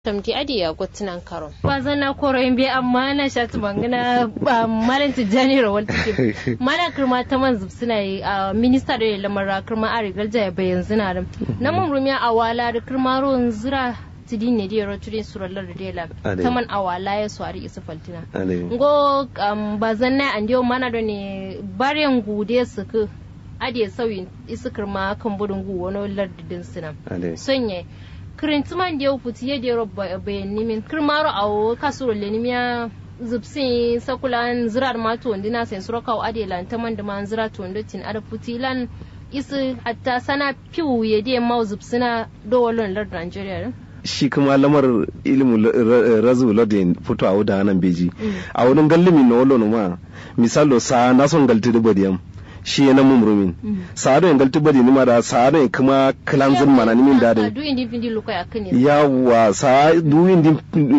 tamti adi ya gotinan karo bazana koro imbe amma na shatu mangana ba malan tijani rawal take mana kirma ta man suna yi a minista da lamar kirma a rigar jaya bayan zina da na mun rumiya a wala da kirma ruwan zira tidin ne da roturin surallar da dela ta man a wala ya swari isa faltina ngo bazana an dio mana da ne baryan gude su ku adi sauyin isa kirma kan budun gu wani lardidin suna sonye kirintiman da ya futi ya dero bayan nimin kirmaro a kasuro le nimiya zubsin sakulan zirar ma to ndina sen suro kaw ade lan taman da man zira to ndotin ada futi lan isi hatta sana piu ya de ma zubsina do walon lar Nigeria shi kuma lamar ilimin razu ladin fito a wuda nan beji a wurin gallimi na wallo ma misalo sa na son galti da badiyam shi yana mumrumin sa'ado en galti bari nima da sa'ado en kuma kilanzin mana nimin da da yawa sa du indi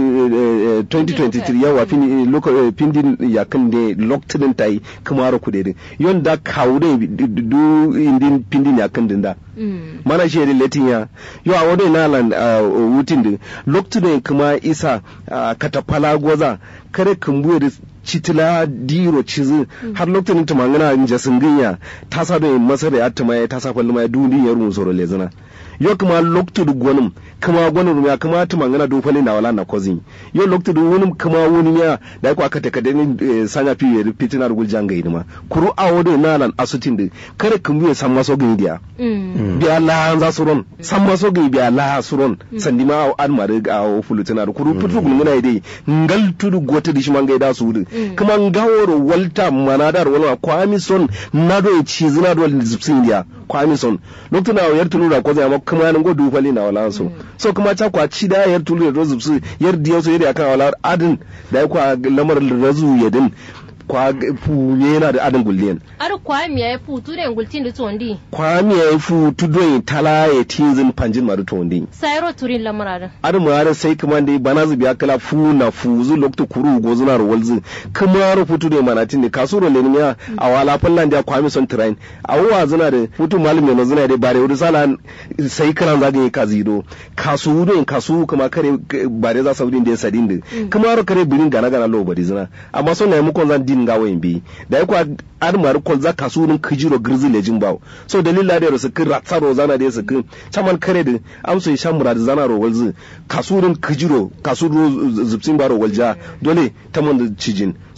2023 yawa pindi pindi yakin de locked tai kuma ro kudede yon da kawde du indi pindi yakin din da mana shi da latin ya yo a wadai na lan wutin din locked kuma isa katapala goza kare kumbuye da citila diro cizi har lokacin ta mangana in jasin ginya ta sa da masar ya ta mai ta sa falli mai duni ya rumu soro lezina yo kuma lokacin da gwanin kuma gwanin ya kuma ta mangana do falli na wala na kozin yo lokacin da wani kuma wani ya da ku aka taka da ni sanya fi ya fitina da guljan ga idima kuru a wode na lan asutin da kare kumbu ya san maso gin dia biya la za su ron san maso gin biya la su ron sandi ma an ma da a fulutina da kuru putu gulmuna dai ngal tudu gota dishi manga da su wudu kuma ngaworo walta manadar wala kwami son nado e chizina do zipsin dia kwami son lokto na yar tulu da ko zama kuma nan go dufali na wala so so kuma ta kwa ci da yar tulu da zipsi yar diyo so yar akan wala adin da kwa lamar razu yadin kwa fu yana da adin gulliyan ar kwa mi ya fu tu den gultin da tondi kwa mi ya fu tu don tala ya tinzin panjin maru tondi sayro turin lamarada ar mu har sai kuma dai bana zubi kala fu na fu zu lokto kuru go zuna ro walzu kuma ro futu da manatin ne kasuro le miya a wala fallan da kwa mi son train a wa zuna da futu malum ne zuna da bare wuri sala sai kana zaga yi kazido kasu do kasu kuma kare bare za saudin da sadin da kuma ro kare birin gana gana lo bari zuna amma son na mu kon zan din ga wayin bi da ya kwa armar kol za ka sunin kijiro girzi lejin bawo so dalila da su kin ratsaro zana da su kin chaman kare da amso ya shan murad zana ro walzi kasurin kijiro kasuro zubsin baro walja dole ta mun cijin